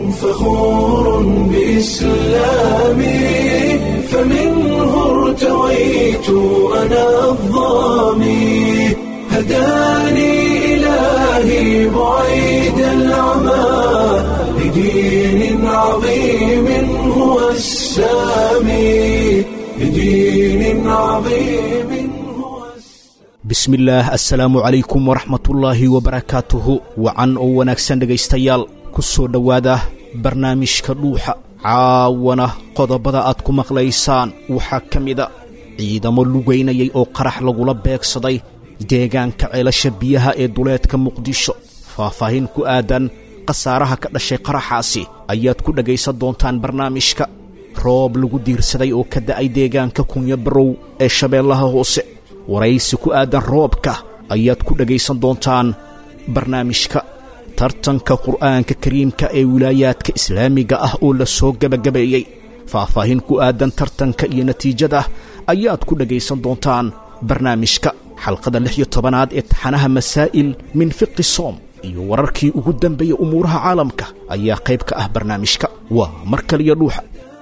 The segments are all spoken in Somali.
فخور بإسلامي فمنه ارتويت أنا الضامي هداني إلهي بعيد العمى لدين عظيم هو السامي لدين عظيم هو bismillaah assalaamu calaykum waraxmatullaahi wabarakaatuhu wacan oo wanaagsan dhegaystayaal ku soo dhowaada barnaamijka dhuuxa caawana qodobada aad ku maqlaysaan waxaa ka mida ciidamo lugaynayay oo qarax lagula beegsaday deegaanka ceelasha biyaha ee duleedka muqdisho faahfaahin ku aadan khasaaraha ka dhashay qaraxaasi ayaad ku dhegaysan doontaan barnaamijka roob lagu diirsaday oo ka da'ay deegaanka kunya barow ee shabeellaha hoose waraysi ku aadan roobka ayaad ku dhegaysan doontaan barnaamijka tartanka qur'aanka kariimka ee wilaayaadka islaamiga ah oo la soo gebagabeeyey faahfaahin ku aadan tartanka iyo natiijada ayaad ku dhegaysan doontaan barnaamijka xalqada lix iyo tobanaad ee taxanaha masaa'il min fiqi soom iyo wararkii ugu dambeeyey umuuraha caalamka ayaa qayb ka ah barnaamijka waa mar kaliyo dhuuxa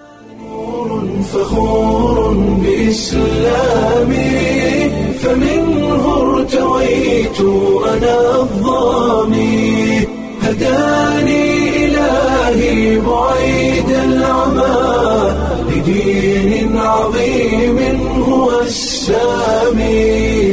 فخور بإسلامي فمنه ارتويت أنا الضامي هداني إلهي بعيد العمى لدين عظيم هو السامي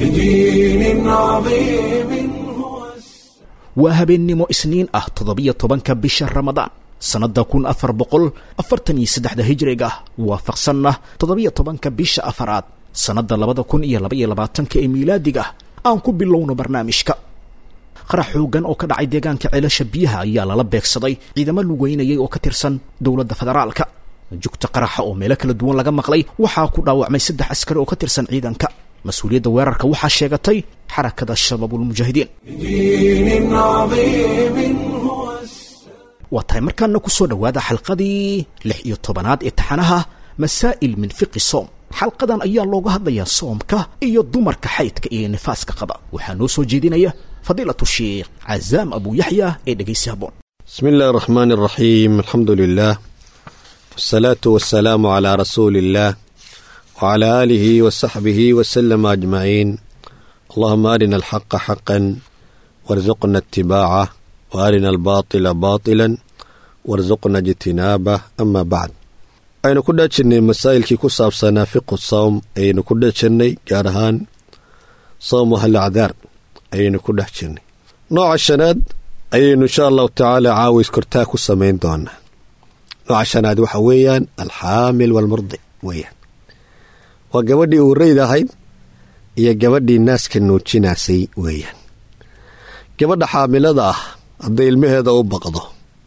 لدين عظيم هو السامي waa habeennimo isniin ah toddobiyo tobanka bisha ramadaan sannadda kun afar boqol afartan iyo saddexda hijriga waafaqsanna toddobiyo tobanka bisha afaraad sannadda labada kun iyo labaiyo labaatanka ee miilaadiga aan ku bilowno barnaamijka qarax xoogan oo ka dhacay deegaanka ceelasha biyaha ayaa lala beegsaday ciidamo lugeynayay oo ka tirsan dowladda federaalka jugta qaraxa oo meelo kala duwan laga maqlay waxaa ku dhaawacmay saddex askari oo ka tirsan ciidanka mas-uuliyadda weerarka waxaa sheegatay xarakada shabaabulmujaahidiin دين عظيم هو السامي waa tahay markaana ku soo dhowaada xalqadii lix iyo tobanaad ee taxanaha masaa'il min fiqi soom xalqadan ayaa looga hadlayaa soomka iyo dumarka xaydka iyo nifaaska qaba waxaa noo soo jeedinaya fadiilatu sheikh cazaam abu yaxya ee dhegaysi haboon بسم الله الرحمن الرحيم الحمد لله والصلاة والسلام على رسول الله وعلى آله وصحبه وسلم أجمعين اللهم أرنا الحق حقا وارزقنا اتباعه وأرنا الباطل باطلا وارزقنا اجتنابه أما بعد aynu ku dhajirnay masaa'ilkii ku saabsanaa fiqu sawm ayaynu ku dhex jirnay gaar ahaan sawmu halacdaar ayaynu ku dhex jirnay nooca shanaad ayaynu insha allahu tacaala caawis kortaa ku samayn doonaa nooca shanaad waxa weeyaan alxaamil waalmurdic weeyaan waa gabadhii uurayd ahayd iyo gabadhii naaska nuujinaasay weeyaan gabadha xaamilada ah hadday ilmaheeda u baqdo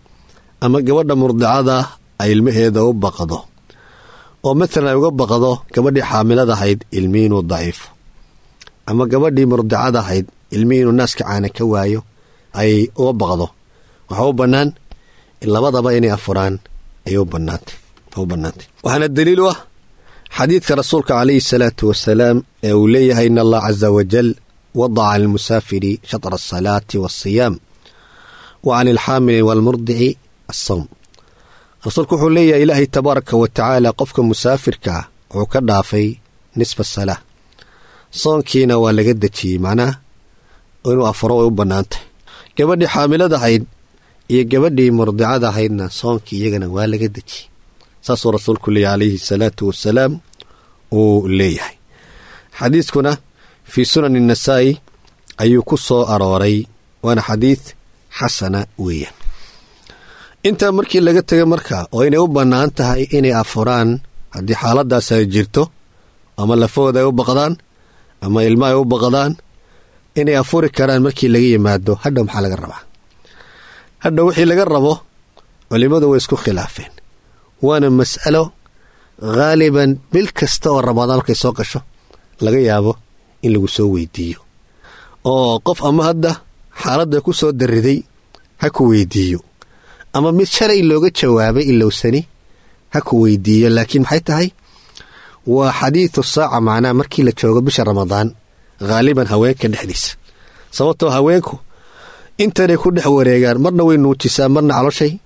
ama gabadha murdicada ah ay ilmaheeda u baqdo oo matalan ay uga baqdo gabadhii xaamilada ahayd ilmi inuu daciifo ama gabadhii murdicada ahayd ilmi inuu naaska caana ka waayo ay uga baqdo waxaa u bannaan labadaba inay afuraan ayay u bannaantay u bannaantay waxaana daliil u ah xadiidka rasuulka calayhi salaatu wasalaam ee uu leeyahay in allah casa wajal wadaca lilmusaafiri shatra asalaati waasiyaam wa can ilxaamili waalmurdici assawm rasuulku wuxuu leeyahay ilaahay tabaaraka wa tacaala qofka musaafirka ah wuxuu ka dhaafay nisfa salaa soonkiina waa laga dejiyey macnaha inuu afuro way u bannaantay gabadhii xaamilada ahayd iyo gabadhii murdicada ahaydna soonkii iyagana waa laga dejiyey saasuu rasuulku leeyahy calayhi salaatu wasalaam uu leeyahay xadiiskuna fii sunani nasaa'i ayuu ku soo arooray waana xadiid xasana weeyaan intaa markii laga tegay marka oo inay u bannaan tahay inay afuraan haddii xaaladaas ay jirto ama lafahooda ay u baqdaan ama ilmo ay u baqdaan inay afuri karaan markii laga yimaado hadha maxaa laga rabaa hadha wixii laga rabo culimmadu way isku khilaafeen waana mas'alo haaliban bil kasta oo ramadaan markay soo gasho laga yaabo in lagu soo weydiiyo oo qof ama hadda xaaladda ku soo dariday ha ku weydiiyo ama mid shalay looga jawaabay ilowsani ha ku weydiiyo laakiin maxay tahay waa xadiidu saaca macnaha markii la joogo bisha ramadaan haaliban haweenka dhexdiisa sababtoo haweenku intanay ku dhex wareegaan marna way nuujisaa marna caloshay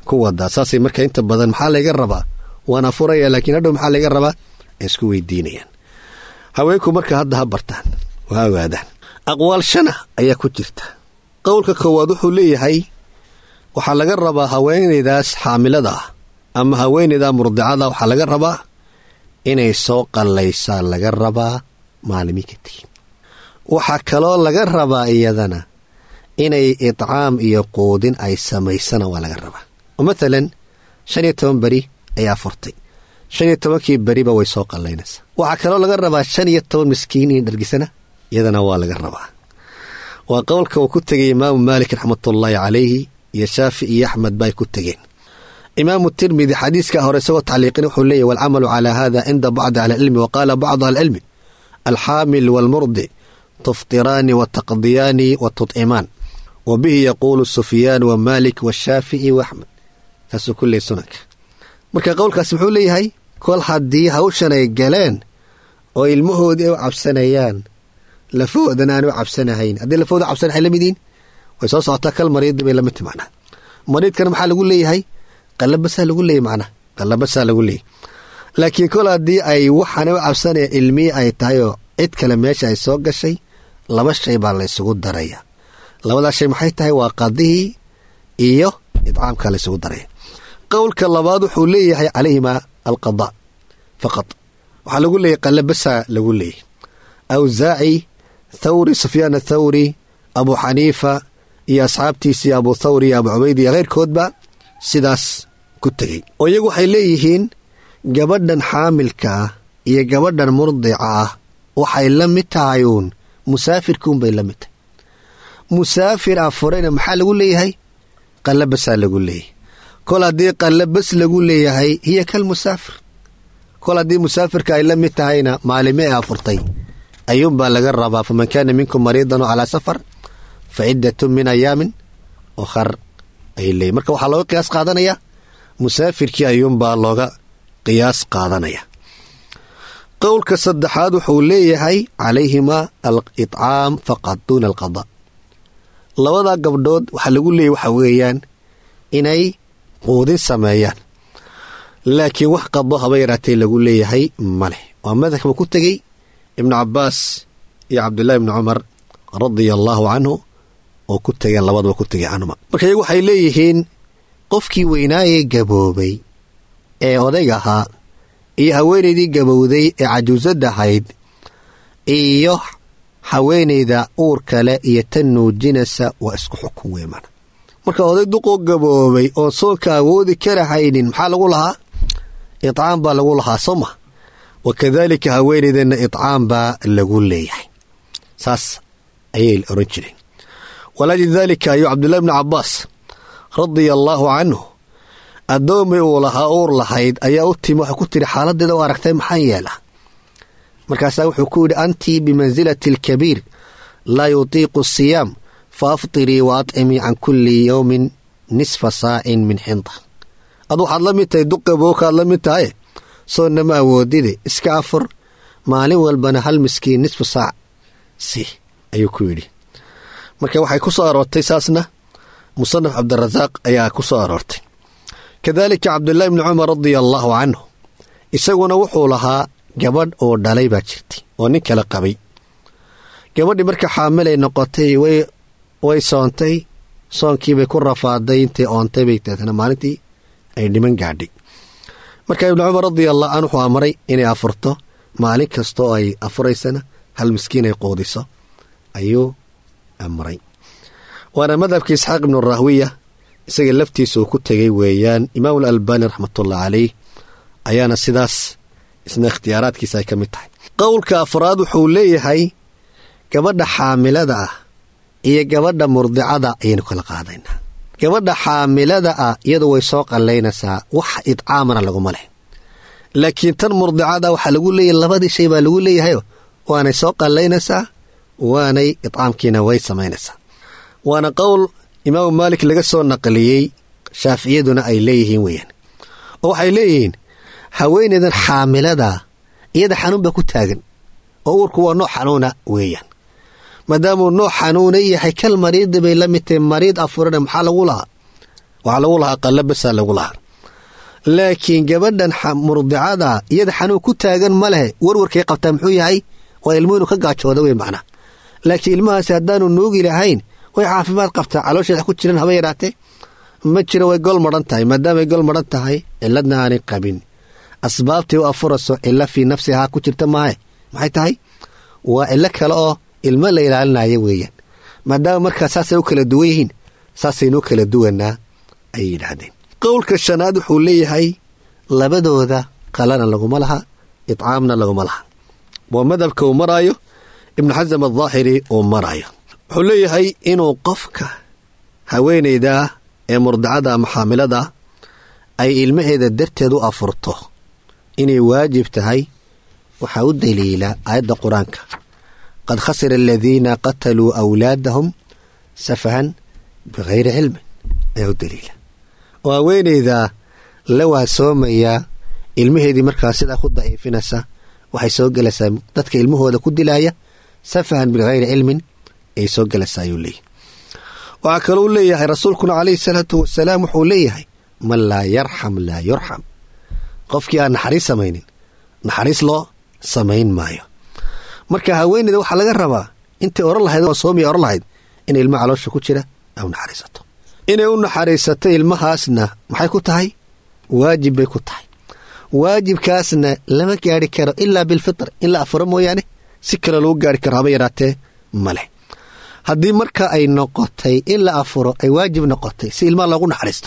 ku wadaa saasay marka inta badan maxaa layga rabaa waan afuraya laakiin hadhow maxaa layga rabaa ay isku weydiinayaan haweenku marka hadda ha bartaan oo ha ogaadaan aqwaal shana ayaa ku jirta qowlka koowaad wuxuu leeyahay waxaa laga rabaa haweenaydaas xaamilada ah ama haweenayda murdicada waxaa laga rabaa inay soo qallaysaa laga rabaa maalimi ka tegin waxaa kaloo laga rabaa iyadana inay idcaam iyo quudin ay samaysana waa laga rabaa oo mathalan shan iyo toban beri ayaa furtay shan iyo tobankii beriba way soo qallaynaysaa waxaa kaloo laga rabaa shan iyo toban miskiin in dhargisana iyadana waa laga rabaa waa qowlka uu ku tegay imaamu maalik raxmatullaahi calayhi iyo shaafi iyo axmed ba ay ku tegeen imaamu tirmidi xadiiska hore isagoo tacliiqin wuxuu leeyahy walcamalu calaa hada cinda bacdi ahlicilmi wa qaala bacdu ahlicilmi alxaamil waalmurdic tuftiraani wa taqdiyaani wa tudcimaan wa bihi yaquulu sufyaan wa maalik washaafici wa axmed saasuu ku leeyay sunanka marka qowlkaas muxuu leeyahay kol haddii hawshan ay galeen oo ilmahoodii ay u cabsanayaan lafahoodana aan u cabsanahayn haddii lafahooda cabsanahay la midiin way soo socotaa kal mariidi bay lamid tahi macnaha mariidkana maxaa lagu leeyahay qallabasaa lagu leeyahy macnaha qallabasaa lagu leeyahy laakiin kol haddii ay waxaana u cabsanaya ilmihii ay tahay oo cid kale meesha ay soo gashay laba shay baa la ysugu daraya labadaas shay maxay tahay waa qadihii iyo idcaamka la ysugu daraya qowlka labaad wuxuu leeyahay calayhima alqada faqad waxaa lagu leeyahy qallabasaa lagu leeyahy awsaaci thawri sufyaan athawri abu xaniifa iyo asxaabtiisii abu thawri iyo abu cubayd iyo keyrkoodba sidaas ku tegey oo iyagu waxay leeyihiin gabadhan xaamilka ah iyo gabadhan murdica ah waxay la mid tahay uun musaafirkuunbay la mid tahay musaafir afurayna maxaa lagu leeyahay qallabasaa lagu leeyahay kol haddii qallabas lagu leeyahay hiya kal musaafir kol haddii musaafirka ay la mid tahayna maalime ee afurtay ayuunbaa laga rabaa faman kaana minkum mariidan oo calaa safar fa ciddatun min ayaamin okhar ay leeyiin marka waxaa looga qiyaas qaadanaya musaafirkii ayuunbaa looga qiyaas qaadanaya qowlka saddexaad wuxuu leeyahay calayhima al-idcaam faqad duuna alqada labadaa gabdhood waxaa lagu leeyahy waxa weeyaan inay quudin sameeyaan laakiin wax qado haba yaraatee lagu leeyahay ma leh waa madhabka ku tegey ibnu cabbaas iyo cabdullaahi ibni cumar radia allaahu canhu oo ku tegeen labadaba ku tegay canhuma marka iyagu waxay leeyihiin qofkii weynaayee gaboobay ee odayg ahaa iyo haweenaydii gabowday ee cajuusada ahayd iyo haweenayda uur kale iyo tan nuujinaysa waa isku xukun weymana marka oday duqoo gaboobay oo soonka awoodi karahaynin maxaa lagu lahaa idcaam baa lagu lahaa soo ma wa kadaalika haweenaydana idcaam baa lagu leeyahay saas ayay oran jireen walaajli daalika ayuu cabdullahi bni cabbaas radia allaahu canhu addoomi uu lahaa uur lahayd ayaa u timi waxay ku tidhi xaaladeeda u aragtay maxaan yeela markaasaa wuxuu ku yidhi antii bimansilati alkabiir laa yutiiqu asiyaam fa aftirii wa atcimii can kulli yowmin nisfa saacin min xinda ad waxaad la mid tahay duqabookaad la mid tahay soonna ma awoodide iska afur maalin walbana hal miskiin nisfu saac si ayuu ku yidhi marka waxay ku soo aroortay saasna musanaf cabdirasaaq ayaa ku soo aroortay kadaalika cabdullaahi bni cumar radia allaahu canhu isaguna wuxuu lahaa gabadh oo dhalay baa jirtay oo nin kale qabay gabadhii marka xaamilay noqotay way soontay soonkiibay ku rafaaday intay oontay bay deetana maalintii ay dhiman gaadhay marka ibni cumar radia allah can wuxuu amray inay afurto maalin kastaoo ay afuraysana hal miskiin ay quudiso ayuu amray waana madhabka isxaaq ibnu rahwiya isaga laftiisa uu ku tegay weeyaan imaamul albaani raxmatullah caleyh ayaana sidaas isna ikhtiyaaraadkiisa ay ka mid tahay qowlka afraad wuxuu leeyahay gabadha xaamilada ah iyo gabadha murdicada ayaynu kala qaadaynaa gabadha xaamilada ah iyadu way soo qallaynaysaa wax idcaamana laguma leh laakiin tan murdicada waxaa lagu leeyahay labadii shay baa lagu leeyahayo waanay soo qallaynaysaa waanay idcaamkiina way samaynaysaa waana qowl imaamu maalik laga soo naqliyey shaaficiyaduna ay leeyihiin weeyaan oo waxay leeyihiin haweenaydan xaamilada iyada xanuun baa ku taagan oo uurku waa nooc xanuuna weeyaan maadaamuu nooc xanuuna yahay kal mariidi bay la mid tahay mariid afurana maxaa lagu lahaa waxaa lagu lahaa qalla basaa lagu lahaa laakiin gabadhan murdicada iyada xanuun ku taagan ma lehe warwarkay qabtaa muxuu yahay waa ilmuhu inu ka gaajooda wey macnaa laakiin ilmahaasi haddaanu nuugi lahayn way caafimaad qabtaa caloosheeda ku jiran haba yaraatee ma jiro way gol madhan tahay maadaamay gol madhan tahay ciladna aanay qabin asbaabtii u afurayso cilo fii nafsihaa ku jirta maahe maxay tahay waa cilo kale oo ilmo la ilaalinayo weeyaan maadaama markaa saasay u kala duwan yihiin saasaynu kala duwanaa ayay yidhaahdeen qowlka shanaad wuxuu leeyahay labadooda qalana laguma laha itcaamna laguma laha waa madhabka uu maraayo ibnu xasam aldaahiri uu maraayo wuxuu leeyahay inuu qofka haweenayda ee murdacada ama xaamilada ay ilmaheeda darteed u afurto inay waajib tahay waxaa u daliila aayadda qur-aanka qad khasira aladiina qataluu awlaadahum safahan bikayri cilmin ayaa u daliila oo haweenayda la waasoomaya ilmaheedii markaa sidaa ku daciifinaysa waxay soo gelaysaa dadka ilmahooda ku dilaya safahan bikayri cilmin ayay soo gelaysaa ayuu leeyahy waxaa kalou leeyahay rasuulkuna calayhi salaatu wasalaam wuxuu leeyahay man laa yarxam laa yurxam qofkii aan naxariis samaynin naxariis loo samayn maayo marka haweeneyda waxaa laga rabaa intay oran lahayd oo soomiya oran lahayd in ilma caloosha ku jira ay u naxariisato inay u naxariisato ilmahaasna maxay ku tahay waajib bay ku tahay waajibkaasna lama gaari karo ilaa bilfitr in la afuro mooyaane si kale lagu gaari karo haba yaraatee ma leh haddii marka ay noqotay in la afuro ay waajib noqotay si ilmaha loogu naxariisto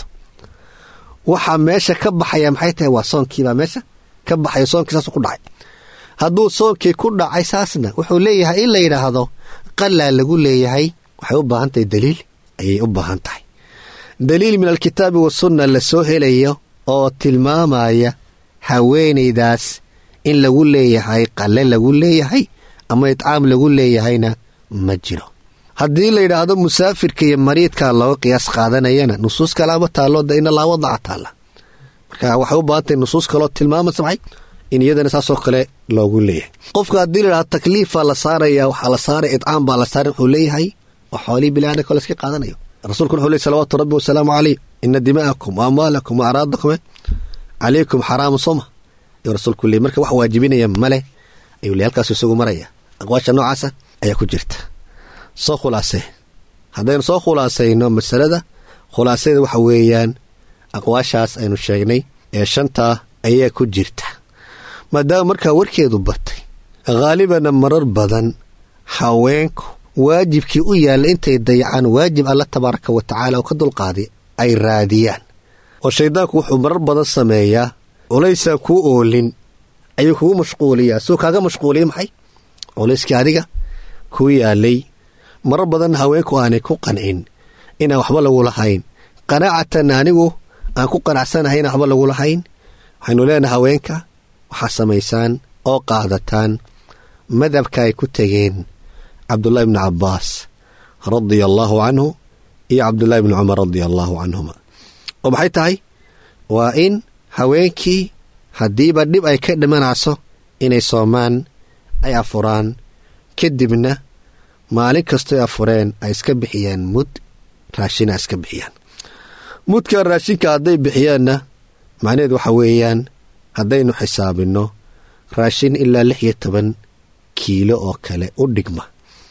waxaa meesha ka baxaya maxay tahay waa soonkiibaa meesha ka baxaya soonkii saas ku dhacay hadduu soonkii ku dhacay saasna wuxuu leeyahay in la yidhaahdo qalaa lagu leeyahay waxay u baahan tahay daliil ayay u baahan tahay daliil min alkitaabi wasunna la soo helayo oo tilmaamaya haweenaydaas in lagu leeyahay qalle lagu leeyahay ama itcaam lagu leeyahayna ma jiro haddii la yidhaahdo musaafirka iyo mariidka looga qiyaas qaadanayana nusuus kalaama taallo da ina laa wadaca taalla marka waxay u baahantahay nusuus kaloo tilmaamaysa maxay in iyadana saasoo kale loogu leeyahay qofka haddii la yidhahdo takliifaa la saaraya waxaa la saaray itcaam baa la saaray wuxuu leeyahay waa xoolihii bilaana kole iska qaadanayo rasuulkuna wuxuu ley salawaatu rabbi wasalaamu caleyh ina dima'akum wa amwaalakum wa araadakum calaykum xaraamu soma ayuu rasuulku leey marka wax waajibinaya male ayuu le halkaasu isagu maraya aqwaasha noocaasa ayaa ku jirta soo khulaasee haddaynu soo khulaasayno masalada khulaasadeeda waxa weeyaan aqwaashaas aynu sheegnay ee shantaa ayaa ku jirta maadaama markaa warkeedu batay khaalibana marar badan haweenku waajibkii u yaalla intay dayacaan waajib alla tabaaraka wa tacaala oo ka dulqaaday ay raadiyaan oo shayddaanku wuxuu marar badan sameeyaa culaysaan kuu oolin ayuu kugu mashquuliyaa suu kaaga mashquuliya maxay culayskii adiga kuu yaalay marar badan haweenku aanay ku qancin inaan waxba lagu lahayn qanaacatan anigu aan ku qanacsanahay inaan waxba lagu lahayn waxaynu leenahay haweenka waxaa samaysaan oo qaadataan madhabka ay ku tegeen cabdullaahi bni cabbaas radia allaahu canhu iyo cabdullaahi bni cumar radia allaahu canhuma oo maxay tahay waa in haweenkii haddiiba dhib ay ka dhimanayso inay soomaan ay afuraan kadibna maalin kastoy afureen ay iska bixiyaan mud raashina iska bixiyaan mudka raashinka hadday bixiyaanna macnaheed waxa weeyaan haddaynu xisaabinno raashin ilaa lix iyo toban kiilo oo kale u dhigma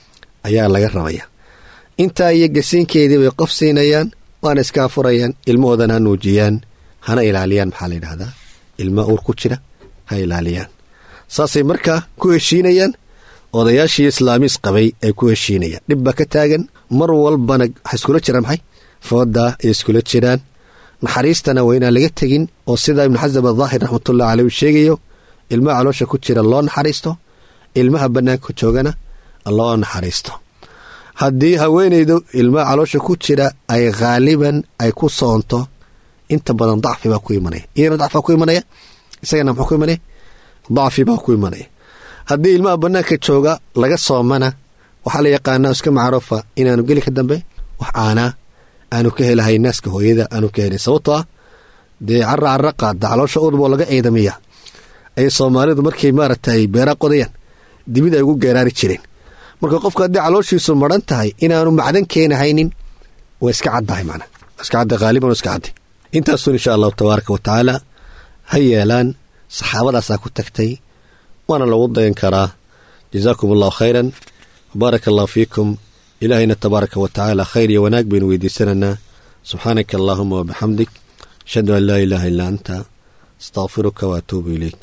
ayaa laga rabaya intaa iyo gasiinkeedii bay qof siinayaan waana iska afurayaan ilmahoodana ha nuujiyaan hana ilaaliyaan maxaa la yidhahdaa ilma uur ku jira ha ilaaliyaan saasay markaa ku heshiinayaan odayaashii islaamiis qabay ay ku heshiinayaan dhib baa ka taagan mar walbana waxa iskula jiraan maxay foodaa ay iskula jiraan naxariistana waa inaan laga tegin oo sidaa ibnu xasab adaahir raxmatullahi caleyh uu sheegayo ilmaha caloosha ku jira loo naxariisto ilmaha bannaanka joogana loo naxariisto haddii haweenaydu ilmaha caloosha ku jira ay khaaliban ay ku soonto inta badan dacfi baa ku imanaya iyana dacfi baa ku imanaya isagana muxuu ku imanaya dacfi baa ku imanaya haddii ilmaha bannaanka jooga laga soomana waxaa la yaqaanaa iska macruufa inaanu geli ka dambe wax aanaa aanu ka helahay naaska hooyada aanu ka helay sababtoo ah dee cara cara qaada caloosha udboo laga ciidamiya ayay soomaalidu markay maaragtay beeraa qodayaan dibid ay ugu geeraari jireen marka qofka haddii calooshiisu maran tahay inaanu macdan keenahaynin waa iska caddahay macnaa iska cadda haaliban iska cadday intaasun insha allahu tabaaraka wa tacaala ha yeelaan saxaabadaasaa ku tagtay waana lagu dayan karaa jazaakum allahu khayran wabaaraka allahu fiikum ilaahayna tabaaraka wa tacaala khayr iyo wanaag baynu weydiisanaynaa subxaanaka allaahuma wabixamdik ashhadu an laa ilaaha illaa anta astaqfiruka waatuubu ilayk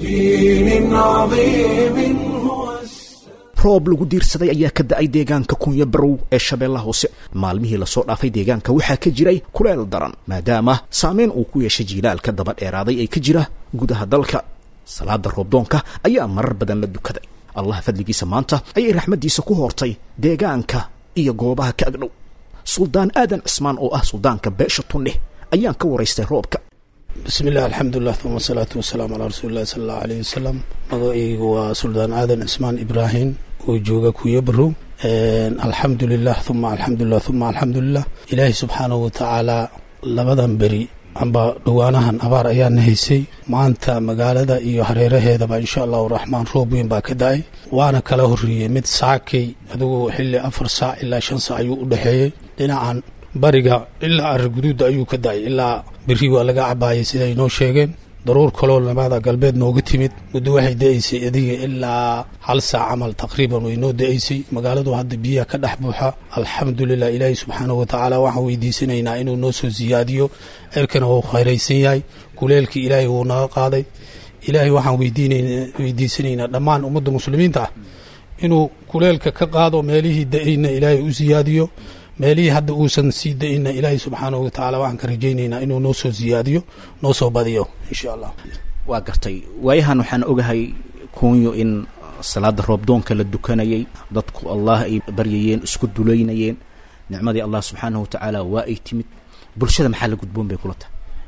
بدين عظيم هو السلام roob lagu diirsaday ayaa ka da-ay deegaanka kunya barow ee shabeellaha hoose maalmihii lasoo dhaafay deegaanka waxaa ka jiray kuleel daran maadaama saameyn uu ku yeeshay jiilaalka daba dheeraaday ee ka jira gudaha dalka salaada roobdoonka ayaa marar badan la dukaday allah fadligiisa maanta ayay raxmaddiisa ku hoortay deegaanka iyo goobaha ka agdhow suldaan aadan cismaan oo ah suldaanka beesha tunne ayaan ka waraystay roobka bismi illah alxamdulilah uma asalaatu wasalaamu calaa rasuuli illahi sala allahu aleyh wasalam magacaygu waa suldaan aadan cismaan ibraahim oo jooga kuya barow alxamdulilah uma alxamdulilah uma alxamdulilah ilaahay subxaanahu watacaalaa labadan beri amba dhowaanahan abaar ayaana haysay maanta magaalada iyo hareeraheedaba insha allahu raxmaan roob weyn baa ka da-ay waana kala horreeyey mid saakay adigoo xilli afar saac ilaa shan saac ayuu u dhexeeyey dhinacan bariga ilaa ariguduudda ayuu ka da-ay ilaa beri waa laga cabaayay siday inoo sheegeen daruur kaloo labada galbeed nooga timid muddo waxay da-aysay adiga ilaa hal saac camal taqriiban way noo da-aysay magaaladu hadda biyaha ka dhex buuxa alxamdulilah ilaahi subxaanahu watacaala waxaan weydiisanaynaa inuu noo soo siyaadiyo cirkana wuu khayraysan yahay kuleelkii ilaahay wuu naga qaaday ilaahay waxaan weydiisanaynaa dhammaan ummadda muslimiinta ah inuu kuleelka ka qaado meelihii da-ayna ilaahay u siyaadiyo meelihii hadda uusan sii da-ina ilaahay subxaanahu watacaala waxaan ka rajaynaynaa inuu noo soo siyaadiyo noo soo badiyo insha allah waa gartay waayahan waxaan ogahay kunyo in salaada roobdoonka la dukanayay dadku allah ay baryayeen isku dulaynayeen nicmadii allah subxaanahu watacaala waa ay timid bulshada maxaa la gudboon bay kula tahay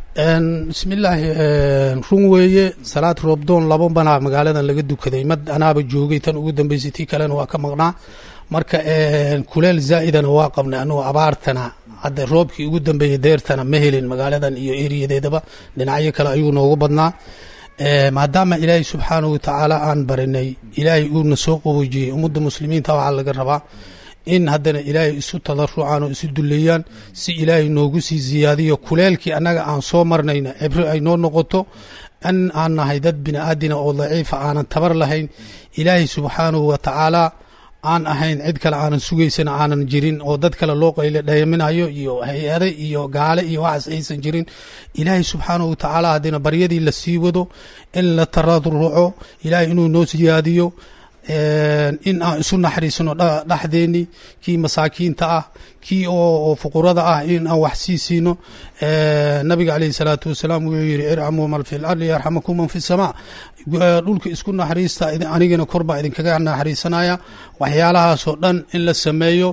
bismillaahi run weeye salaad roobdoon laba banaa magaaladan laga dukaday mad anaaba joogay tan ugu dambeysay tii kalena waa ka maqnaa marka kuleel zaa'idana waa qabnay anugu abaartana hadda roobkii ugu dambeeyey deertana ma helin magaaladan iyo eriyadeedaba dhinacyo kale ayuu noogu badnaa maadaama ilaahay subxaanahu watacaala aan barinay ilaahay uuna soo qaboojiyey ummadda muslimiinta waxaa laga rabaa in haddana ilaahay isu tadarucaan oo isu duleeyaan si ilaahay noogu sii siyaadiyo kuleelkii annaga aan soo marnayna cibro ay noo noqoto in aan nahay dad bini aadina oo daciifa aanan tabar lahayn ilaahay subxaanahu watacaala aan ahayn cid kale aanan sugaysana aanan jirin oo dad kale loo qayle dhayaminayo iyo hay-ade iyo gaale iyo waxaas aysan jirin ilaahay subxaanahu watacaala haddina baryadii la sii wado in la tararuco ilaahay inuu noo siyaadiyo in aan isu naxariisano dhexdeeni kii masaakiinta ah kii oo fuqurada ah in aan wax sii siino nabiga caleyhi salaatu wasalaam wuxuu yihi ircamuu man fi lardi yarxamakum man fi samaa dhulka isku naxariista anigana kor baa idinkaga naxariisanaya waxyaalahaasoo dhan in la sameeyo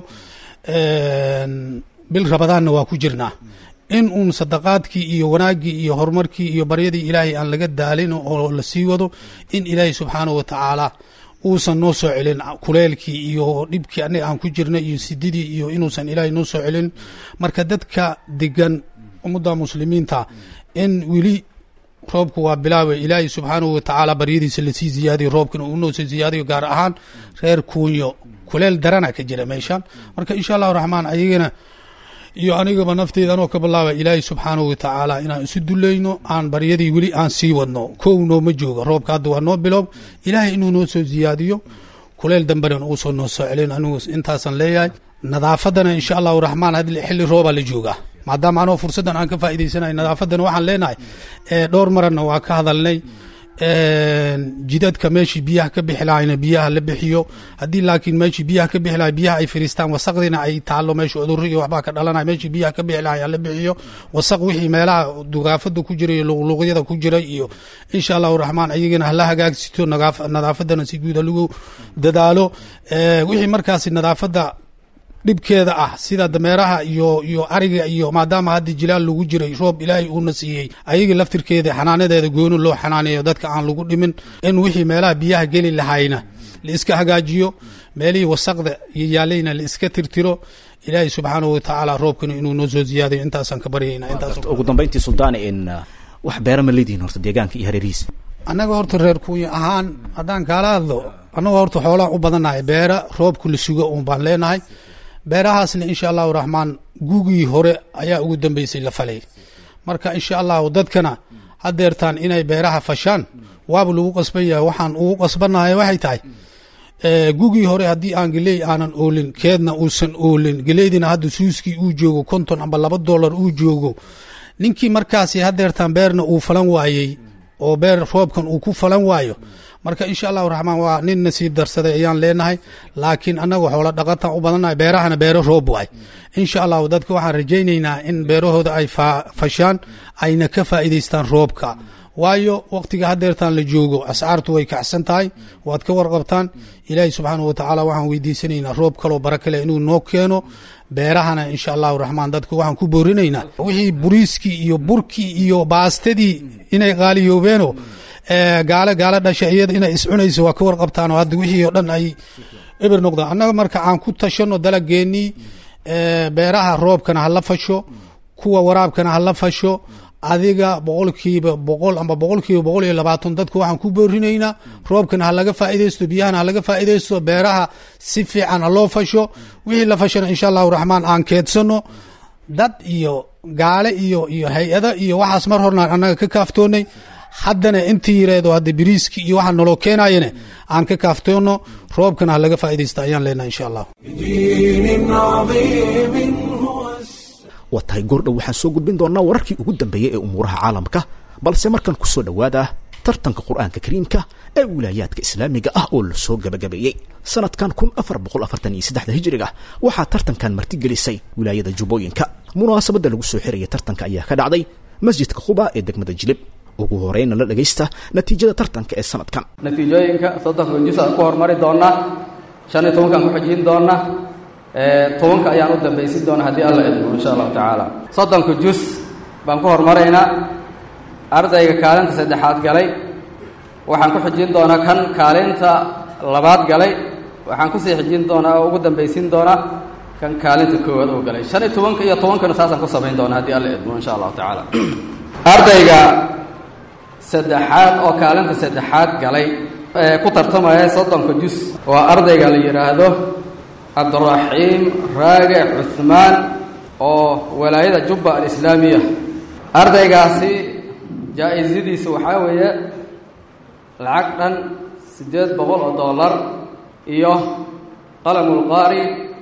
bil rabadaanna waa ku jirnaa in uun sadaqaadkii iyo wanaaggii iyo horumarkii iyo baryadii ilaahay aan laga daalin oo la sii wado in ilaahay subxaanahu watacaala uusan noo soo celin kuleelkii iyo dhibkii anaga aan ku jirnay iyo sididii iyo inuusan ilaahay noo soo celin marka dadka degan ummadda muslimiinta in weli roobku waa bilaabay ilaahay subxaanahu watacaala baryadiisa lasii ziyaadiyo roobkana uu noo soo ziyaadiyo gaar ahaan reer kuunyo kuleel darana ka jira meeshan marka insha allahu raxmaan ayagana iyo anigaba nafteyda anoo ka bilaaba ilaahay subxaanahu watacaala inaan isu dulayno aan baryadii weli aan sii wadno kow nooma jooga roobka hadda waa noo biloob ilaahay inuu noo soo ziyaadiyo kuleel dambena uusoo noo soo celin anigu intaasan leeyahay nadaafadana insha allahu raxmaan had xilli roobaa la joogaa maadaama anoo fursaddan aan ka faa'iidaysanay nadaafaddana waxaan leenahay dhowr maranna waa ka hadalnay jidadka meeshii biyaha ka bixi lahayna biyaha la bixiyo haddii laakiin meeshii biyaha ka bixi lahay biyaha ay firiistaan wasaqdiina ay taalo meesha cudurro iyo waxbaa ka dhalanaya meeshii biyaha ka bixi lahay la bixiyo wasaq wixii meelaha dugaafada ku jira iyo luqluqyada ku jira iyo insha allahu raxmaan ayagana hala hagaagsito nadaafadana si guud halagu dadaalo wixii markaasi nadaafadda dhibkeeda ah sida dameeraha iyo iyo ariga iyo maadaama hadda jilaal lagu jiray roob ilaahay uuna siiyey ayaga laftirkeeda xanaanadeeda gooni loo xanaaneeyo dadka aan lagu dhimin in wixii meelaha biyaha geli lahayna la iska hagaajiyo meelihii wasaqda iyo yaalayna la iska tirtiro ilaahay subxaanahu watacaala roobkana inuu noo soo ziyaadayo intaasaan ka baryayna intaas ugu dambayntii suldaane in wax beera ma leedihin horta deegaanka iyo hareerihiisa annaga horta reer kuunya ahaan haddaan kaala hadlo annaga horta xoolaan u badannahay beera roobku la sugo uun baan leenahay beerahaasna insha allahu raxmaan gugii hore ayaa ugu dambeysay la falay marka insha allahu dadkana hadeertaan inay beeraha fashaan waaba lagu qasban yahay waxaan ugu qasbanahay waxay tahay gugii hore haddii aan geley aanan oolin keedna uusan oolin geleydina hadda suuskii uu joogo konton amba laba dollar uu joogo ninkii markaasi hadeertaan beerna uu falan waayey oo beer roobkan uu ku falan waayo marka insha allahu raxmaan waa nin nasiib darsaday ayaan leenahay laakiin annaga xoola dhaqatan u badannahay beerahana beero roob waay insha allahu dadka waxaan rajaynaynaa in beerahooda ay fashaan ayna ka faa'iidaystaan roobka waayo waqtiga hadeertaan la joogo ascaartu way kacsan tahay waad ka warqabtaan ilaahi subxaanahu watacaala waxaan weydiisanaynaa roob kaloo bara kale inuu noo keeno beerahana insha allahu raxmaan dadku waxaan ku boorinaynaa wixii buriiskii iyo burkii iyo baastadii inay qaaliyoobeeno gaale gaale dhasha iyada inay iscunayso waa ka warqabtaanoo hadda wixii oo dhan ay eber noqdaan annaga marka aan ku tashano dalageenii beeraha roobkana hala fasho kuwa waraabkana hala fasho adiga boqolkiiba boqol amba boqolkiiba boqol iyo labaatan dadku waxaan ku boorinaynaa roobkana ha laga faa'iidaysto biyahana ha laga faa'iidaysto beeraha si fiican ha loo fasho wixii la fashana insha allahu raxmaan aan keedsano dad iyo gaale iyo iyo hay-ada iyo waxaas mar horna annaga ka kaaftoonay haddana intii yareedo hadda biriiski iyo waxaa naloo keenayane aan ka kaaftoono roobkana ha laga faa'iidaysta ayaan leenahay insha allah بدين عظيم هو السلام waa tahay goordhow waxaan soo gudbin doonaa wararkii ugu dambeeyey ee umuuraha caalamka balse markan ku soo dhowaada tartanka qur-aanka kariimka ee wilaayaadka islaamiga ah oo la soo gabagabeeyey sanadkan kun afar boqol afartan iyo saddexda hijiriga waxaa tartankan martigelisay wilaayada jubbooyinka munaasabadda lagu soo xiraya tartanka ayaa ka dhacday masjidka quba ee degmada jilib ugu horeyna la dhagaysta natiijada tartanka ee sanadkan natiijooyinka soddonka jus aan ku hormari doonaa shan iyo tobankaan ku xijin doonaa tobanka ayaan u dambaysin doonaa haddii alla idmo insha allahu tacaala soddonka jus baan ku hormaraynaa ardayga kaalinta saddexaad galay waxaan ku xijin doonaa kan kaalinta labaad galay waxaan kusii xijin doonaa oo ugu dambaysin doonaa kan kaalinta koowaad oo galay shan iyo tobanka iyo tobankana saasaan ku samayn doonaa haddii alla idmo insha allahu tacaala ardayga saddexaad oo kaalinta saddexaad galay ee ku tartamaya soddonka jus waa ardayga la yidhaahdo cabduraxiim raage cuhmaan oo walaayada jubba alislaamiya ardaygaasi jaa-isadiisa waxaa weeye lacag dhan siddeed boqol oo dollar iyo qalamulqaari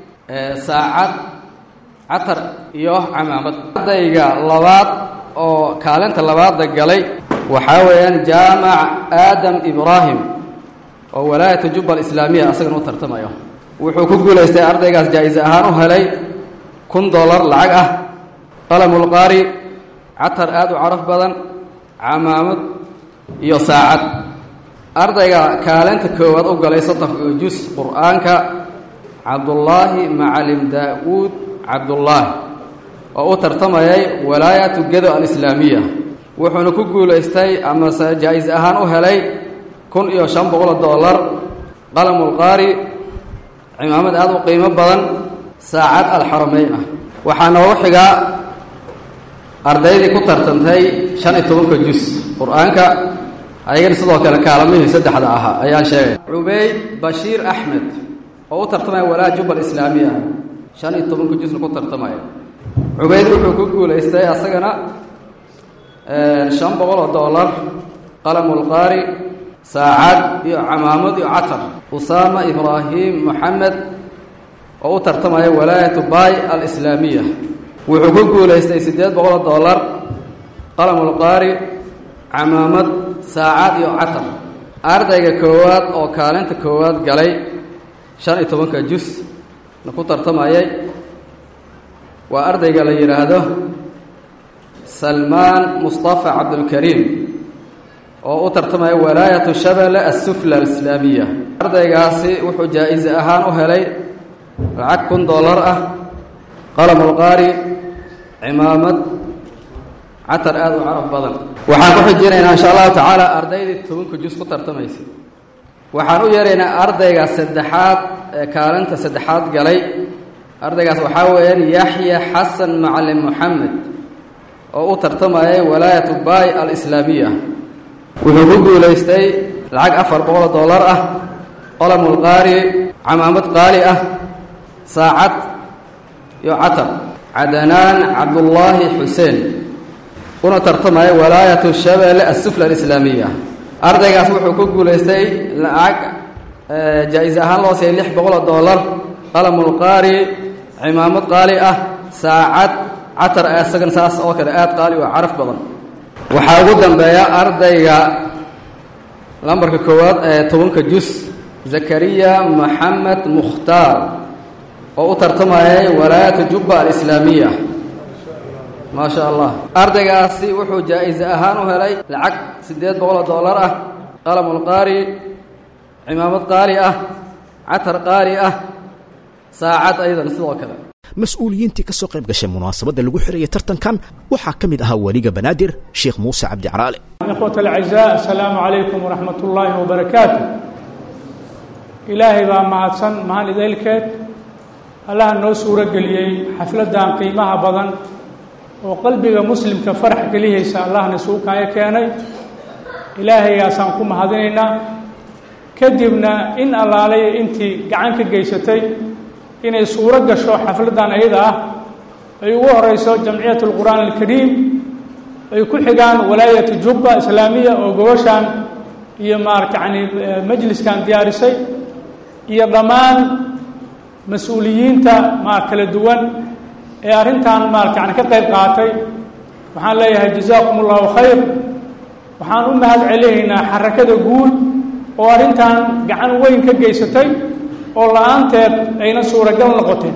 saacad catar iyo camaamad ardayga labaad oo kaalinta labaadda galay waxaa weeyaan jaamac aadam ibraahim oo walaayata jubba alislaamiya asagana u tartamayo wuxuu ku guulaystay ardaygaas jaa-ise ahaan u helay kun dollar lacag ah qalamulqaari catar aad u caraf badan camaamad iyo saacad ardayga kaalinta koowaad u galay soddonka jus qur-aanka cabdullaahi macalim daa-uud cabdullaahi oo u tartamayay walaayatu gedo alislaamiya wuxuuna ku guulaystay amase jaa-is ahaan u helay kun iyo shan boqol dollar qalamulqaari cimaamad aada u qiimo badan saacad alxarameyn ah waxaa noogu xigaa ardaydii ku tartantay shan iyo tobanka jus qur-aanka ayagana sidoo kale kaalamihii saddexda ahaa ayaan sheegay cubayd bashiir axmed oo u tartamaya walaa jubal islaamiya shan iyo tobanka jusna ku tartamaya cubayd wuxuu ku guulaystay asagana shan boqol oo dollar qalamulqaari saacad iyo camaamad iyo catar usaama ibraahim moxamed oo u tartamaya walaayatu bay alislaamiya wuxuu ku guulaystay siddeed boqol oo dollar qalamulqaari camaamad saacad iyo catar ardayga koowaad oo kaalinta koowaad galay shan iyo tobanka jus na ku tartamayay waa ardayga la yidhaahdo salmaan mustafa cabdulkariim oo u tartamaya walaayatu shabele assufla alislaamiya ardaygaasi wuxuu jaa-ise ahaan u helay lacag kun dollar ah qalamulqaari cimaamad catar aada u caraf badan waxaan ku xijinaynaa insha allahu tacaala ardaydii tobanka jus ku tartamaysay waxaan u yeeraynaa ardayga saddexaad ee kaalinta saddexaad galay ardaygaas waxaa weeyaan yaxya xasan macalin moxamed oo u tartamayay walaayatu bay alislaamiya wuxuu ku guulaystay lacag afar boqol dollar ah qalamulqaari camaamad qaali ah saacad iyo catar cadanaan cabdullaahi xuseen una tartamaya walaayatu shabeelle assufla alislaamiya ardaygaas wuxuu ku guulaystay lacag jaa-is ahaan loo siiyay lix boqol oo dollar qalamulqaari cimaamad qaali ah saacad catar isagana saas oo kale aad qaali oo caraf badan waxaa ugu dambeeya ardayga lambarka koowaad ee tobanka jus zakariya maxamed mukhtaar oo u tartamayay walaayatu jubba alislaamiya maa sha allah ardaygaasi wuxuu jaa-is ahaan u helay lacag siddeed boqoloo dollar ah qalamulqaari cimaamad qaali ah catar qaali ah saacad aydan sidoo kale mas-uuliyiintii ka soo qayb gashay munaasabadda lagu xirayay tartankan waxaa ka mid ahaa weliga banaadir sheekh muuse cabdi caraale ikhwat alacزaa asalaamu calaykum waraxmat ullaahi wabarakaatu ilaahay baa mahadsan mahad idaylkeed allaha noo suuro geliyey xafladdan qiimaha badan oo qalbiga muslimka farax gelihaysa allahna suukaaya keenay ilaahaygaasaan ku mahadinaynaa kadibna in allaalaya intii gacan ka geysatay inay suuro gasho xafladdan ayada ah ay ugu horeyso jamciyat alqur'aan alkariim ay ku xigaan walaayatu jubba islaamiya oo gobashaan iyo maarata yani majliskan diyaarisay iyo dhammaan mas-uuliyiinta maar kala duwan ee arrintan maarata yani ka qayb qaatay waxaan leeyahay jazaakum allahu khayr waxaan u mahad celinaynaa xarakada guud oo arrintan gacan weyn ka geysatay oo la-aanteed ayna suuragal noqoteen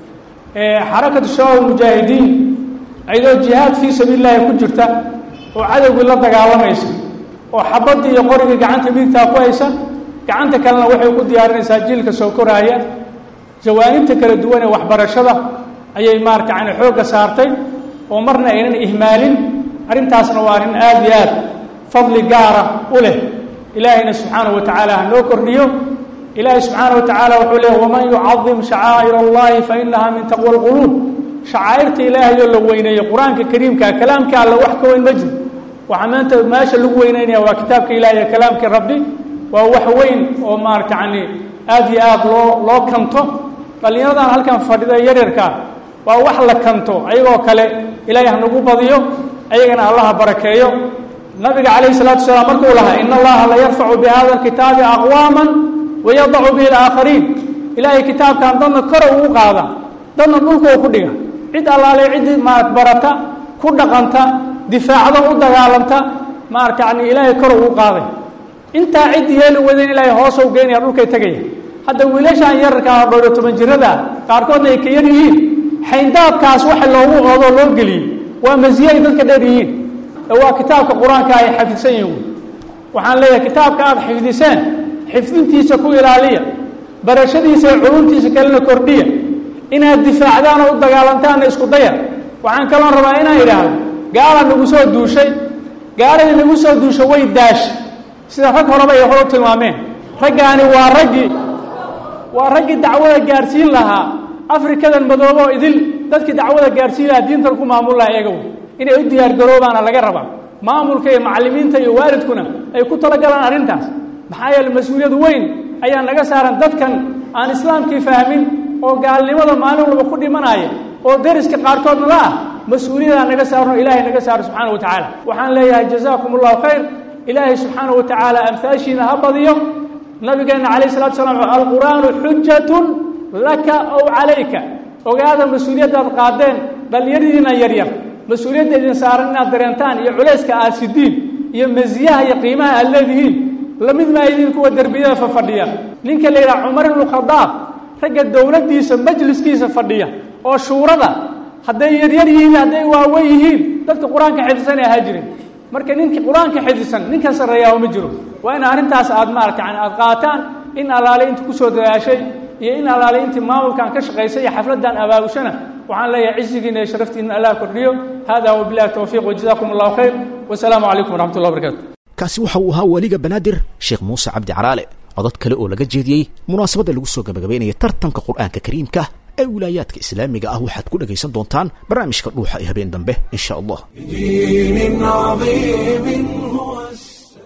xarakatu shabaab mujaahidiin ayadoo jihaad fii sabiili llaahi ku jirta oo cadowgii la dagaalamaysa oo xabaddii iyo qorigii gacanta midigtaa ku haysa gacanta kalena waxay ku diyaarinaysaa jiilka soo koraaya jawaanibta kala duwan ee waxbarashada ayay maarata yani xoogga saartay oo marna aynan ihmaalin arrintaasna waa arrin aada iyo aad fadli gaara u leh ilaahayna subxaanahu wa tacaala ha noo kordhiyo ilaahay subxaana wa tacaala wuxuu leeya waman yucadim shacaa'ir allahi fa inaha min taqwa alquluub shacaa'irta ilaahayoo la weyneeyo qur-aanka kariimka kalaamka alla wax ka weyn ma jiro waxaa maanta meesha lagu weyneynaya waa kitaabka ilahi iyo kalaamka rabbi waa wax weyn oo maarata yani aada iyo aada loo loo kanto dhallinyaradan halkan fadhida yaryarkaa waa wax la kanto ayagoo kale ilaahay hanagu badiyo ayagana allaha barakeeyo nabiga calayhi salatu wasalaam markuu lahaa in allaha la yarfacu bi hada alkitaabi aqwaaman wayadacu bihi alaakhariin ilaahay kitaabkan dadna kore ugu qaada dadna dhulkoo ku dhiga cid allaale ciddii maarata barata ku dhaqanta difaacda u dagaalanta maarata yani ilaahay kor ugu qaaday intaa cid yeeli wadayn ilaahay hoos u geynaya dhulkay tegaya hadda wiilashaan yararkaa dhowro toban jirada qaarkoodna ay ka yar yihiin xayndaabkaas waxa loogu oodoo loo geliyey waa masiye ay dadka dheer yihiin ee waa kitaabka qur-aanka ay xafidsan yihiin waxaan leeyahay kitaabka aada xifdiseen xifdintiisa ku ilaaliya barashadiisa iyo culumtiisa kalena kordhiya inaad difaacdaan oo u dagaalantaanna isku daya waxaan kaloon rabaa inaan idhaahdo gaala nagu soo duushay gaaladii nagu soo duushay way daashay sida rag horeba ay hor u tilmaameen raggaani waa raggii waa raggii dacwada gaadhsiin lahaa afrikadan madooboo idil dadkii dacwada gaadhsiin lahaa diintan ku maamul lahaa eega wey inay u diyaargaroobaana laga rabaa maamulka iyo macallimiinta iyo waalidkuna ay ku talagalaan arrintaas maxaa yeele mas-uuliyad weyn ayaa naga saaran dadkan aan islaamkii fahmin oo gaalnimada maalin walba ku dhimanaya oo deriska qaarkoodna la ah mas-uuliyadaa naga saarno ilaahay naga saaro subxaana wa tacaala waxaan leeyahay jazaakum allahu khayr ilaahay subxaana wa tacaala amhaashiina ha badiyo nabigeenna calayh salatu slam alqur'aanu xujatun laka ow calayka ogaada mas-uuliyaddaad qaadeen dhallinyaradiina yaryar mas-uuliyadda idin saaran inaad dareentaan iyo culayska aad sidiin iyo masiyaha iyo qiimaha aad leedihiin lamid maa idin kuwa derbiyada fafadhiya ninka la yidhaha cumar ibnu khadaab ragga dowladdiisa majliskiisa fadhiya oo shuurada hadday yaryar yihiin hadday waawen yihiin dadka qur-aanka xifdisan ahaa jirin marka ninkii qur-aanka xifdisan ninkan sarreeyaa ma jiro waa in arrintaas aad maarata yani aad qaataan in allaale intii kusoo dadaashay iyo in allaale intii maamulkan ka shaqaysay iyo xafladdan abaabushana waxaan leeyahay cisigiina iyo sharaftiina allah kordhiyo hada wabilahi towfiiq wajazakum allahu khayr wasalaamu calaykum waraxmat ullah barakaatu kaasi waxa uu ahaa weliga banaadir sheekh muuse cabdi caraale codod kale oo laga jeediyey munaasabadda lagu soo gabagabaynaya tartanka qur'aanka kariimka ee wilaayaadka islaamiga ah waxaad ku dhagaysan doontaan barnaamijka dhuuxa ee habeen dambe in sha allah بدين عظيم هو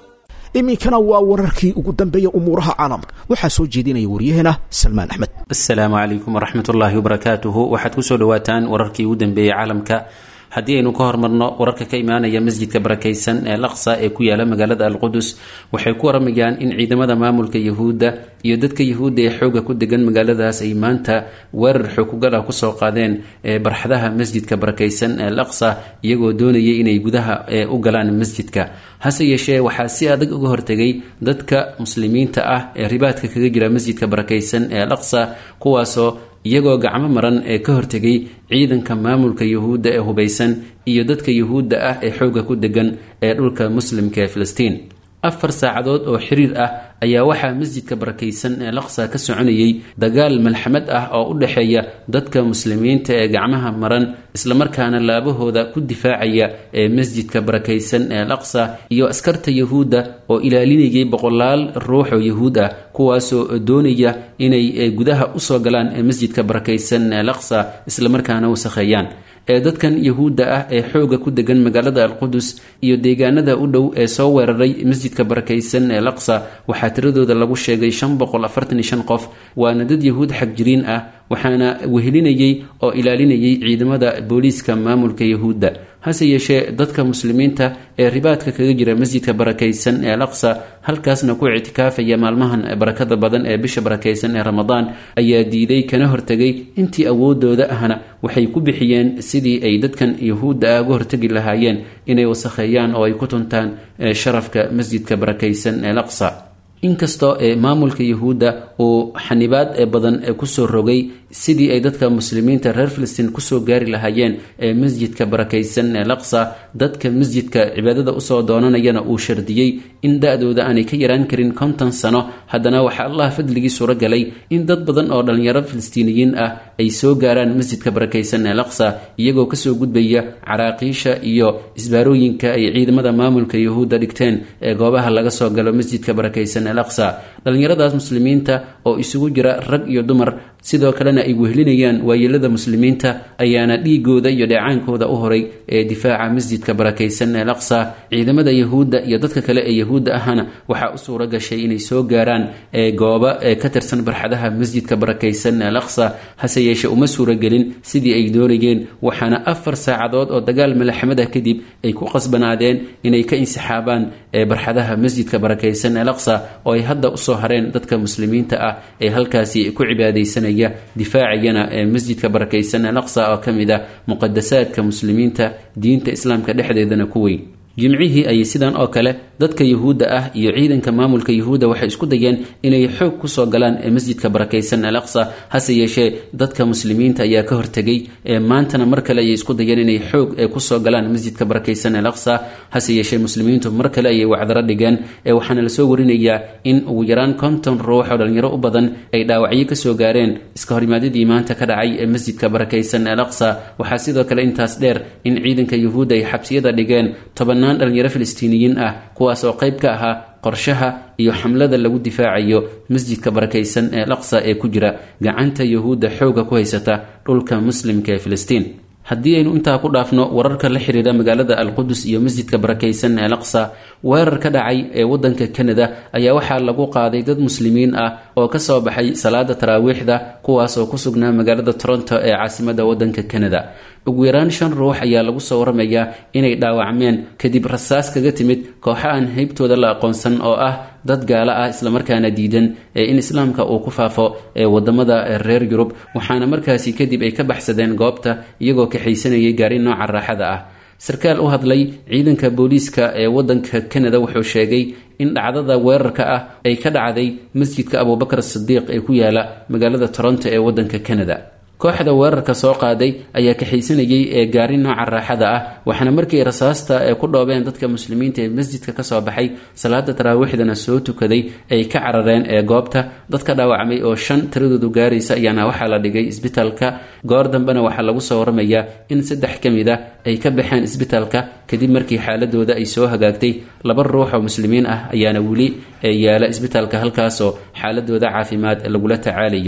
iminkana waa wararkii ugu dambeeya umuuraha caalamka waxaa soo jeedinaya waryaheena salmaan axmed asalaamu calaykum waraxmat ullaahi wabarakaatuhu waxaad kusoo dhawaataan wararkii ugu dambeeyey caalamka haddii aynu ka hormarno wararka ka imaanaya masjidka barakaysan ee laqsa ee ku yaala magaalada alqudus waxay ku waramayaan in ciidamada maamulka yahuudda iyo dadka yahuudda ee xooga ku degan magaaladaas ay maanta weerar xoogugala kusoo qaadeen ee barxadaha masjidka barakaysan ee laqsa iyagoo doonayay inay gudaha u galaan masjidka hase yeeshee waxaa si adag uga hortegay dadka muslimiinta ah ee ribaadka kaga jira masjidka barakaysan ee laqsa kuwaasoo iyagoo gacmo maran ee ka hortegay ciidanka maamulka yuhuudda ee hubaysan iyo dadka yuhuudda ah ee xoogga ku degan ee dhulka muslimka ee filistiin afar saacadood oo xiriir ah ayaa waxaa masjidka barakaysan ee laqsa ka soconayay dagaal malxamad ah oo u dhexeeya dadka muslimiinta ee gacmaha maran islamarkaana laabahooda ku difaacaya ee masjidka barakaysan ee laqsa iyo askarta yahuudda oo ilaalinayay boqolaal ruux oo yahuud ah kuwaasoo doonaya inay gudaha usoo galaan ee masjidka barakaysan ee laqsa islamarkaana wasakheeyaan ee dadkan yahuudda ah ee xooga ku degan magaalada alqudus iyo deegaanada u dhow ee soo weeraray masjidka barakaysan ee laqsa waxaa tiradooda lagu sheegay shan boqol afartan iyo shan qof waana dad yahuud xagjiriin ah waxaana wehelinayay oo ilaalinayay ciidamada booliiska maamulka yahuudda hase yeeshee dadka muslimiinta ee ribaadka kaga jira masjidka barakaysan ee laqsa halkaasna ku ictikaafaya maalmahan barakada badan ee bisha barakaysan ee ramadaan ayaa diiday kana hortegay intii awoodooda ahna waxay ku bixiyeen sidii ay dadkan yahuudda ah uga hortegi lahaayeen inay wasakheeyaan oo ay ku tuntaan sharafka masjidka barakaysan ee laqsa inkastoo ee maamulka yahuudda uu xanibaad ee badan ee kusoo rogay sidii ay dadka muslimiinta reer filistiin kusoo gaari lahaayeen ee masjidka barakaysan ee laqsa dadka masjidka cibaadada usoo doonanayana uu shardiyey in da-dooda aanay ka yaraan karin konton sano haddana waxaa allah fadligii suuro galay in dad badan oo dhallinyaro filistiiniyiin ah ay soo gaaraan masjidka barakaysan ee laqsa iyagoo kasoo gudbaya caraaqiisha iyo isbaarooyinka ay ciidamada maamulka yahuudda dhigteen ee goobaha laga soo galo masjidka barakaysan ee laqsa dhallinyaradaas muslimiinta oo isugu jira rag iyo dumar sidoo kalena ay wehlinayaan waayeelada muslimiinta ayaana dhiigooda iyo dheecaankooda u horay ee difaaca masjidka barakaysan ee laqsa ciidamada yahuudda iyo dadka kale ee yahuudda ahna waxaa u suuro gashay inay soo gaaraan ee gooba ee ka tirsan barxadaha masjidka barakaysan ee laqsa hase yeeshe uma suuragelin sidii ay doonayeen waxaana afar saacadood oo dagaal malaxamada kadib ay ku qasbanaadeen inay ka insixaabaan ee barxadaha masjidka barakaysan ee laqsa oo ay hadda usoo hareen dadka muslimiinta ah ee halkaasi ku cibaadaysanaya difaacayana ee masjidka barakaysan ee laqsa oo ka mid ah muqadasaadka muslimiinta diinta islaamka dhexdeedana ku weyn jimcihii ayay sidan oo kale dadka yahuudda ah iyo ciidanka maamulka yahuudda waxay isku dayeen inay xoog kusoo galaan ee masjidka barakaysan al aqsa hase yeeshee dadka muslimiinta ayaa ka hortegay ee maantana mar kale ayay isku dayeen inay xoog ee kusoo galaan masjidka barakaysan al aqsa hase yeeshee muslimiintu mar kale ayay wacdaro dhigeen ee waxaana lasoo warinayaa in ugu yaraan konton ruux oo dhalinyaro u badan ay dhaawacyo kasoo gaareen iska horimaadadii maanta ka dhacay ee masjidka barakaysan al aqsa waxaa sidoo kale intaas dheer in ciidanka yahuudda ay xabsiyada dhigeen tobanaan dhalinyaro filistiiniyiin ah kuwaas oo qayb ka ahaa qorshaha iyo xamlada lagu difaacayo masjidka barakaysan ee laqsa ee ku jira gacanta yahuudda xooga ku haysata dhulka muslimka ee filistiin haddii aynu intaa ku dhaafno wararka la xiriira magaalada alqudus iyo masjidka barakaysan ee laqsa weerar ka dhacay ee wadanka kanada ayaa waxaa lagu qaaday dad muslimiin ah oo kasoo baxay salaada taraawiixda kuwaas oo ku sugnaa magaalada toronto ee caasimada wadanka kanada ugu yaraan shan ruux ayaa lagu soo waramayaa inay dhaawacmeen kadib rasaas kaga timid kooxo aan haybtooda la aqoonsan oo ah dad gaalo ah islamarkaana diidan ee in islaamka uu ku faafo ee wadamada reer yurub waxaana markaasi kadib ay ka baxsadeen goobta iyagoo kaxaysanayay gaari nooca raaxada ah sarkaal u hadlay ciidanka booliiska ee wadanka kanada wuxuu sheegay in dhacdada weerarka ah ay ka dhacday masjidka abubakar sidiiq ee ku yaala magaalada toronto ee wadanka kanada kooxda weerarka soo qaaday ayaa kaxaysanayay ee gaari nooca raaxada ah waxaana markii rasaasta ee ku dhoobeen dadka muslimiinta ee masjidka kasoo baxay salaada taraawiixdana soo tukaday ay ka carareen ee goobta dadka dhaawacmay oo shan tiradoodu gaaraysa ayaana waxaa la dhigay isbitaalka goor dambena waxaa lagu soo waramayaa in saddex ka mid a ay ka baxeen isbitaalka kadib markii xaaladooda ay soo hagaagtay laba ruux oo muslimiin ah ayaana weli yaala isbitaalka halkaasoo xaaladooda caafimaad lagula tacaalayo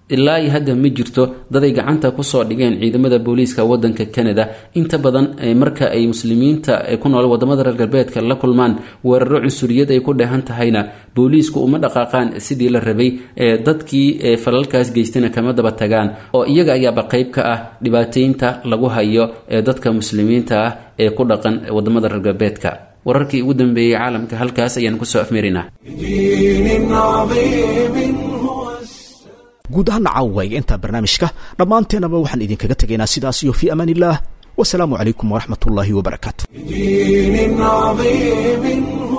ilaa iyo hadda ma jirto daday gacanta kusoo dhigeen ciidamada booliiska wadanka canada inta badan marka ay muslimiinta ku nool wadamada reer galbeedka la kulmaan weeraro cunsuriyad ay ku dheehan tahayna booliisku uma dhaqaaqaan sidii la rabay dadkii falalkaas geystana kama daba tagaan oo iyaga ayaaba qayb ka ah dhibaateynta lagu hayo ee dadka muslimiinta ah ee ku dhaqan wadamada reer galbeedka wararkii ugu dambeeyey caalamka halkaas ayaan kusoo afmeerinaa guud ahaan caawaga intaa barnaamijka dhammaanteenaba waxaan idinkaga tegaynaa sidaas iyo fii amaan illah wasalaamu calaykum waraxmat ullaahi wabarakaatu